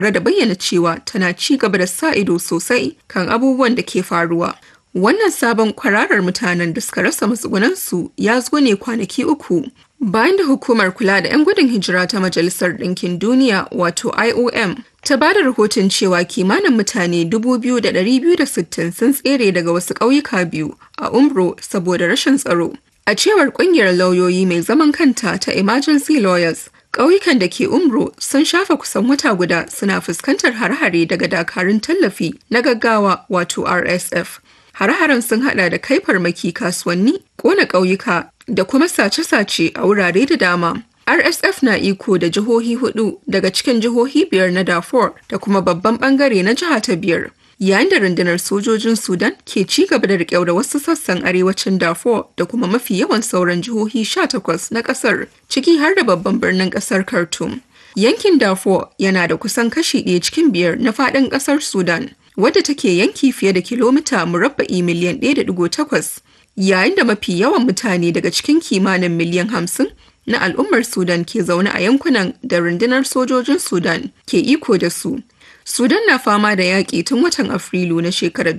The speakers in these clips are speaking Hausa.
da bayyana cewa tana ci gaba da sa ido sosai kan abubuwan da ke faruwa. Wannan sabon kwararar mutanen da suka rasa matsugunansu ya zo ne kwanaki uku bayan da hukumar kula da 'yan gudun hijira ta Majalisar Ɗinkin Duniya wato IOM ta ba da rahoton cewa kimanin mutane 2,260 sun tsere daga wasu ƙauyuka biyu a Umbro saboda rashin tsaro. A cewar ƙungiyar lauyoyi mai zaman kanta ta Emergency Lawyers, ƙauyukan da ke Umbro sun shafa kusan wata guda suna fuskantar har-hare daga dakarun tallafi na gaggawa wato RSF. Hare-haren sun hada da kai farmaki kasuwanni, kona ƙauyuka da kuma sace-sace a wurare da dama. RSF na iko da jihohi hudu daga cikin jihohi biyar na Darfur da kuma babban bangare na jiha ta biyar. Yayin da rundunar sojojin Sudan ke ci gaba da riƙe da wasu sassan arewacin Darfur da kuma mafi yawan sauran jihohi 18 na ƙasar, ciki har da babban birnin ƙasar Khartoum. Yankin Darfur yana da kusan kashi ɗaya cikin biyar na faɗin ƙasar Sudan. wadda take yanki fiye da kilomita murabba'i miliyan 1.8 yayin da mafi yawan mutane daga cikin kimanin miliyan 50 na al'ummar Sudan ke zaune a yankunan da rundunar sojojin Sudan ke iko da su. Sudan na fama da yaƙi tun watan Afrilu na shekarar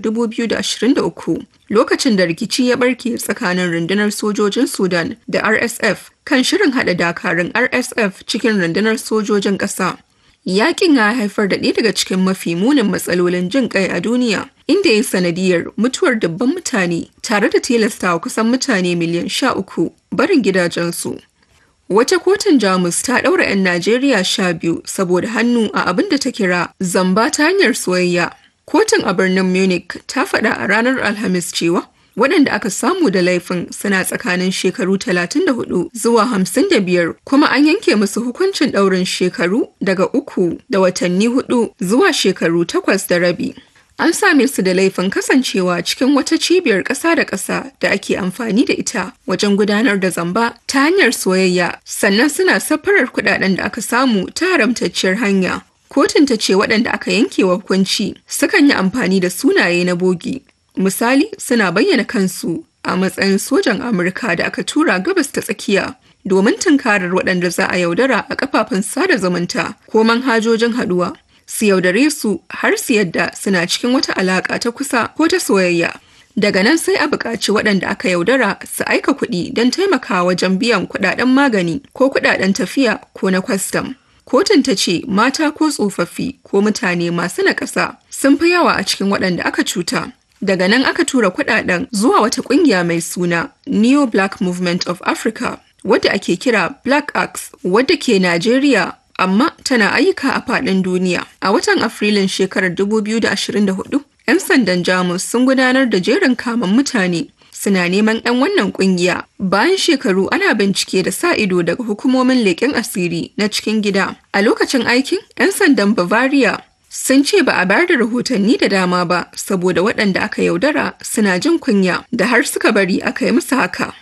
2023 lokacin da rikici ya barke tsakanin rundunar sojojin Sudan da RSF kan shirin haɗa dakarun RSF cikin rundunar sojojin ƙasa. Yaƙin ya haifar da ɗaya daga cikin mafi munin matsalolin jin ƙai a duniya, inda ya sanadiyar mutuwar dubban mutane tare da tilastawa kusan mutane miliyan sha uku barin gidajensu. Wata kotun Jamus ta ɗaura 'yan Najeriya sha biyu saboda hannu a abin da ta kira zamba ta hanyar soyayya. Kotun a birnin Munich ta faɗa a ranar Alhamis cewa waɗanda aka samu da laifin suna tsakanin shekaru 34 zuwa 55 kuma an yanke musu hukuncin ɗaurin shekaru daga uku da watanni hudu zuwa shekaru takwas da rabi. An same su da laifin kasancewa cikin wata cibiyar ƙasa da ƙasa da ake amfani da ita wajen gudanar da zamba ta hanyar soyayya sannan suna safarar kuɗaɗen da aka samu ta haramtacciyar hanya. Kotun ta ce waɗanda aka yanke wa hukunci sukan yi amfani da sunaye na bogi Misali suna bayyana kansu a matsayin sojan Amurka da aka tura gabas ta tsakiya domin tunkarar waɗanda za a yaudara a kafafen sada zumunta ko manhajojin haɗuwa. Su yaudare su har su yadda suna cikin wata alaƙa ta kusa ko ta soyayya. Daga nan sai a buƙaci waɗanda aka yaudara su aika kuɗi don taimakawa wajen biyan kuɗaɗen magani ko kuɗaɗen tafiya ko na kwastam. Kotun ta ce mata ko tsofaffi ko mutane masu naƙasa sun fi yawa a cikin waɗanda aka cuta. Daga nan aka tura kudaden zuwa wata kungiya mai suna Neo Black Movement of Africa, wadda ake kira Black Axe, wadda ke Najeriya amma tana ayyuka a faɗin duniya. A watan Afrilun shekarar 2024, 'yan sandan Jamus sun gudanar da jerin kamun mutane suna neman 'yan wannan kungiya bayan shekaru ana bincike da sa ido daga hukumomin leƙen asiri na cikin gida. A lokacin aikin, 'yan sandan Bavaria sun ce ba a bayar da rahotanni da dama ba saboda waɗanda aka yaudara suna jin kunya da har suka bari aka yi musu haka.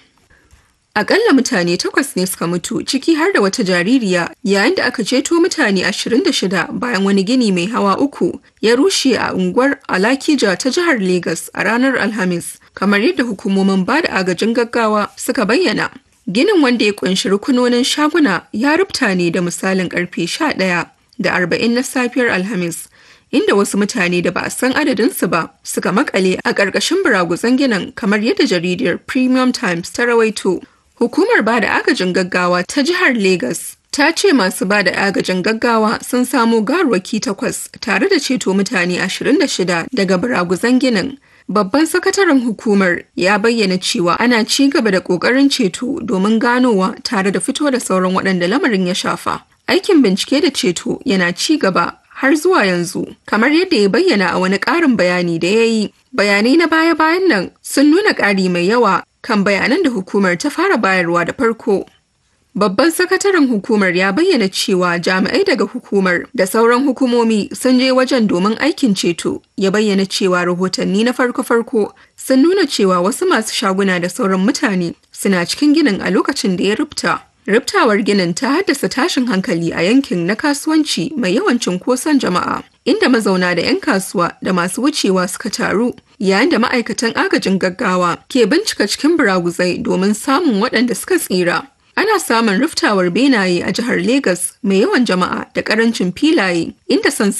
Akalla mutane takwas ne suka mutu ciki har da wata jaririya yayin da aka ceto mutane 26 bayan wani gini mai hawa uku ya rushe a unguwar Alakija ta jihar Legas a ranar Alhamis, kamar yadda hukumomin ba da agajin gaggawa suka bayyana. Ginin wanda ya kunshi rukunonin shaguna ya rubta ne da misalin karfe 11 da arba'in na safiyar Alhamis, inda wasu mutane da ba a san adadinsu ba suka makale a ƙarƙashin buraguzan ginin kamar yadda jaridar Premium Times ta rawaito. Hukumar ba da agajin gaggawa ta jihar Legas ta ce masu ba da agajin gaggawa sun samo garwaki takwas tare da ceto mutane 26 daga buraguzan ginin. Babban sakataren hukumar ya bayyana cewa ana ci gaba da ƙoƙarin ceto domin ganowa tare da fito da sauran waɗanda lamarin ya shafa. Aikin bincike da ceto yana ci gaba har zuwa yanzu, kamar yadda ya bayyana a wani ƙarin bayani da ya yi. Bayanai na baya-bayan nan sun nuna ƙari mai yawa kan bayanan da hukumar ta fara bayarwa da farko. Babban sakataren hukumar ya bayyana cewa jami'ai daga hukumar da sauran hukumomi sun je wajen domin aikin ceto. Ya bayyana cewa rahotanni na farko-farko sun nuna cewa wasu masu shaguna da sauran mutane suna cikin ginin a lokacin da ya rubta. Riftawar ginin ta haddasa tashin hankali a yankin na kasuwanci mai yawan cunkoson jama'a, inda mazauna da 'yan kasuwa da masu wucewa suka taru, yayin da ma'aikatan agajin gaggawa ke bincika cikin buraguzai domin samun waɗanda suka tsira. Ana samun riftawar benaye a jihar Legas mai yawan jama'a da ƙarancin filaye, inda